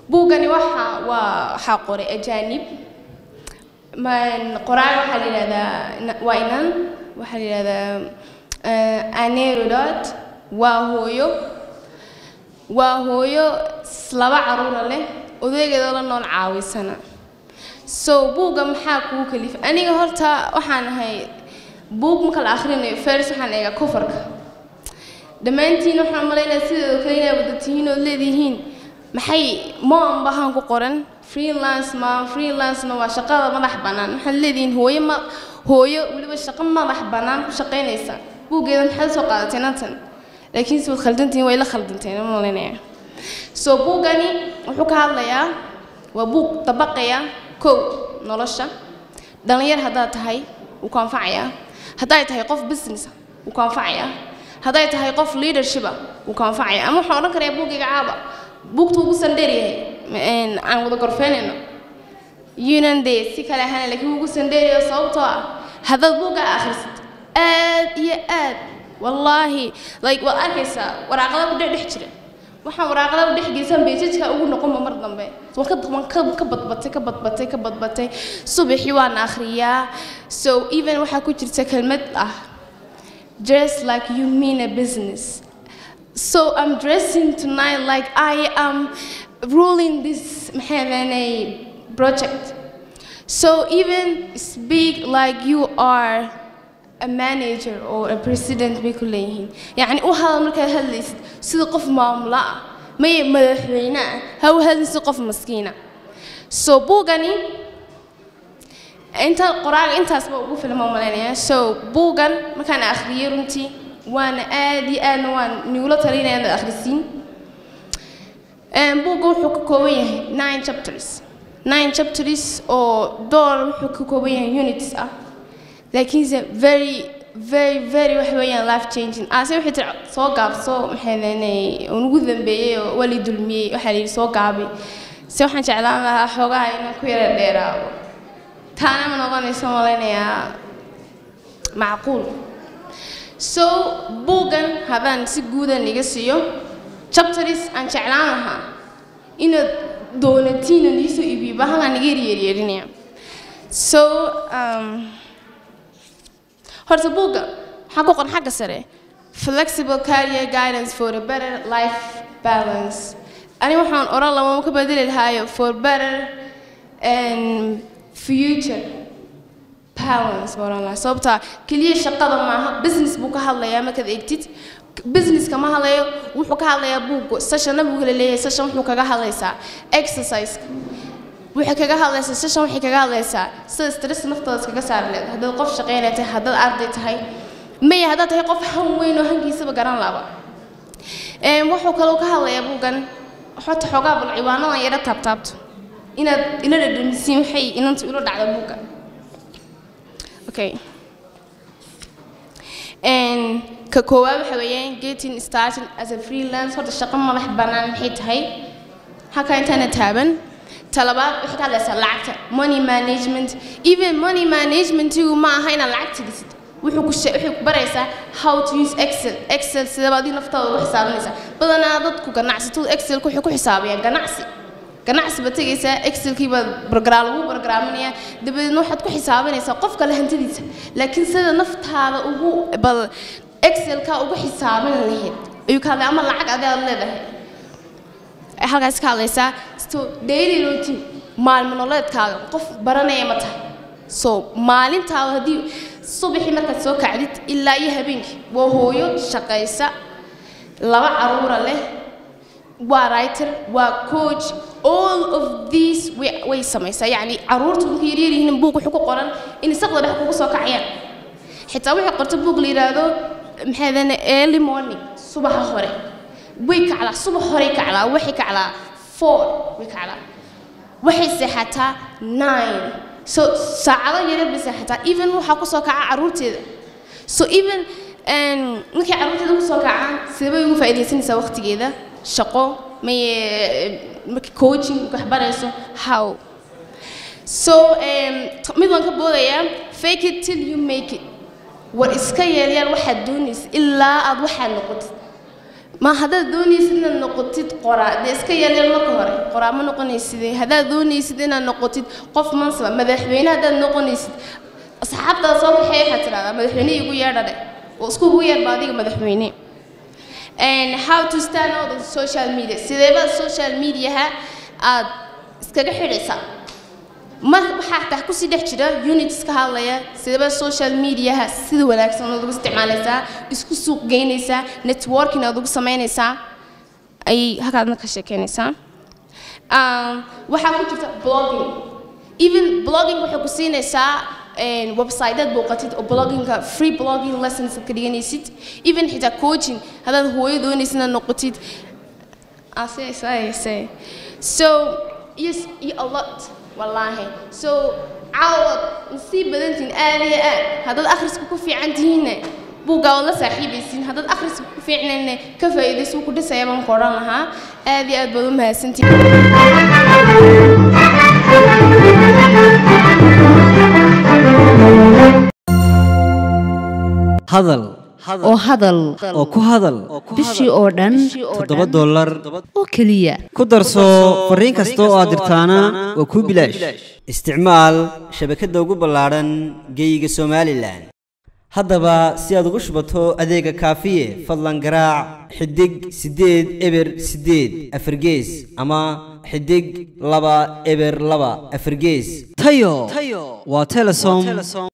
buuggani waxa waa waxaa qoray ajaanib man qoraal waxaa la yidhahdaa waa inan waxaa la yidhahdaa anerodot waa hooyo waa hooyo laba caruura leh odaygeedoo la nool caawisana so buugga maxaa kugu kalifa aniga horta waxaan ahay buug marka la akhrinayo fers waxaan eegaa kofarka dhammaantiin waxaan malaynaya sideedoo kale inay wada tihiin ood leedihiin maxay moan bahaan ku qoran freelance ma freelancena waa shaqada madax bannaan waxaad leedihiin hooyo ma hooyo weliba shaqo madax bannaan ku shaqaynaysa buuggeeda maxaad soo qaadatay nantan laakiin si waad khaldantihiin way la khaldanteen ma malaynaya so buuggani wuxuu ka hadlayaa waa buug dabaqaya kow nolosha dhallinyar haddaad tahay wuu ku anfacayaa hadday tahay qof business wuu ku anfacayaa hadday tahay qof leadershipa wuu ku anfacayaa ama waxaan odhan karayaa buuggayga caaba buugta ugu sandheer yahay aan wada gorfeynayno yunan dee si kale ahaana laakiin ugu sandheerayo sababtoo ah haddaad buugga akhrisid aad iyo aad wallaahi like waad arkaysaa waraaqada ku dhexdhex jira waxaan waraaqada u dhex geysan beejajka ugu noqonba mar dambe waan ka ka badbatay ka badbatay ka badbatay subaxii waan akhriyaa so even waxaa ku jirta kelmad ah dress like you mean a business so i'm dressing tonight like i am ruling this maxay project so even speak like you are a manager or a president bay ku leeyihiin yacni u hadal markaad hadlaysid sida qof maamulo ah may madaxweyne ah ha u hadlin sida qof maskiina so buugani inta qoraaga intaasba ugu filma malaynaya so buugan markaan akhriyey runtii waana aad iyo aadna waan nigula talinaya inaad akhrisiin buugga wuxuu ka kooban yahay nine chapters nine chapters oo door wuxuu ka kooban yahay units ah laakiinse very very very wax weeyaan life changing ase waxay tiri soo gaabso maxay leenay ugu dambeeyey oo wali dulmiyey waxaa la yidhi soo gaabay se waxaan jeclaan lahaa xoogaha inaan ku yara dheeraado taana ma noqonayso malaynayaa macquul so buuggan haddaan si guudan iga siiyo chapters aan jeclaan lahaa inaad doonatiin oo niisoo iibiyo bahalaan iga yeryeerinaya so um, horta buugga waxaa ku qoran xagga sare flexible career guidance for a better life balance ani waxaan oran lama ka bedeli lahaayo for better and future balance baan oran lahaa sababtaa keliya shaqada maaha business buu ka hadlayaa markaad eegtid businesska ma hadlayo wuxuu ka hadlayaa buugga session buu kala leeyahay session wuxuu kaga hadlaysaa exercise waxay kaga hadlaysaa session waxay kaga hadlaysaa sida stress naftooda iskaga saari leed haddaad qof shaqaynay tahay haddaad arday tahay maya haddaad tahay qof han weyn oo hankiisaba garan laba wuxuu kaloo ka hadlayaa buuggan xota xoogaa bal ciwaanadan yara taabtaabto inaad ila dhadhamisiin waxay inanta ula dhacda buugga okay ka koowaad waxa weeyaan getting started as a freelance horta shaqo madax bannaan maxay tahay halkaa intaana taaban talabaad waxay ka hadlaysaa lacagta money management even money managementigu ma aha inaad lacagta dhisid wuxuu ku waxay ku baraysaa how to use excel excel sidaba adii naftooda ugu xisaabinaysaa badanaa dadku ganacsatadu excelka waxay ku xisaabayaan ganacsi ganacsi baad tegaysaa excelkii baad brograam lagu programinayaa dabadeedna waxaad ku xisaabinaysaa qof kale hantidiisa laakiin sida naftaada ugu bal excelka ugu xisaabin lahayd ayuu ka hadlay ama lacag adi aad leedahay halkaas ka hadlaysaa so daily routine maalmo nololeedkaaga qof baranaya ma tahay so maalintaada haddii subaxii markaad soo kacdid ilaa iyo habeenkii waa hooyo shaqaysa laba caruura leh waa writer waa coach all of these way, way samaysaa yacni caruurta markay yaryar yihiin buug wuxuu ku qoran in isaqda dhex kugu soo kacayaan xitaa waxay qorta buug la yidhaahdo maxay dane early morning subaxa hore way kaclaa subax horey kaclaa waxay kaclaa four way kaclaa waxay seexataa nine so saacado yaryar bay seexataa even waxaa kusoo kaca caruurteeda so even markay caruurteeda kusoo kacaan sidebay ugu faa'iidaysanaysaa waqtigeeda shaqo maye marka coaching wax barayso how so mid waan ka boodayaa fake it till you make it war iska yeelyaan waxaad doonaysa ilaa aad waxaad noqotid ma haddaad doonaysid inaad noqotid qoraa dee iska yaryar marka hore qoraa ma noqonaysid haddaad doonaysid inaad noqotid qof mansaba madaxweyne haddaad noqonaysid asxaabtaada soo kaxeey waxaad tidhahdaa madaxweyne igu yeedha dheh oo isku ugu yeedhba adiga madaxweyne and how to stand out on social media sideebaa social mediaha aad iskaga xidhaysaa ma waxaa taa kusii dhex jira units ka hadlaya sidaba social mediaha sida wanaagsan aad ugu isticmaalaysaa isku suuq geynaysaa networking aad ugu samaynaysaa ayay halkaadna ka sheekeynaysaa waxaa ku jirta blogging even blogging waxay ku siinaysaa websitead booqatid oo bloggingka free blogging lessons ka dhiganaysid even xitaa coaching haddaad hooyo doonaysid inaad noqotid so yes iyo a lot wallaahi so caawad nasiib badantiin aad iyo aad haddaad akhriska ku fiican tihiinna buuggaa waad la saaxiibaysiin haddaad akhriska ku fiicnayna ka faa'iidaysa wuu ku dhisaya baan ku odhan lahaa aad iyo aad baad u mahadsantihiin hadal oo hadal oo ku hadal bishii oo dhan toddoba dollar oo keliya ku darso fariin kasta oo aad dirtaana waa kuu bilaash isticmaal shabakadda ugu ballaadhan geeyiga somalilan haddaba si aad ugu shubato adeega kaafiye fadlan garaac xidig siddeed eber siddeed afargees ama xidig laba eber laba afargees tayo waa telesom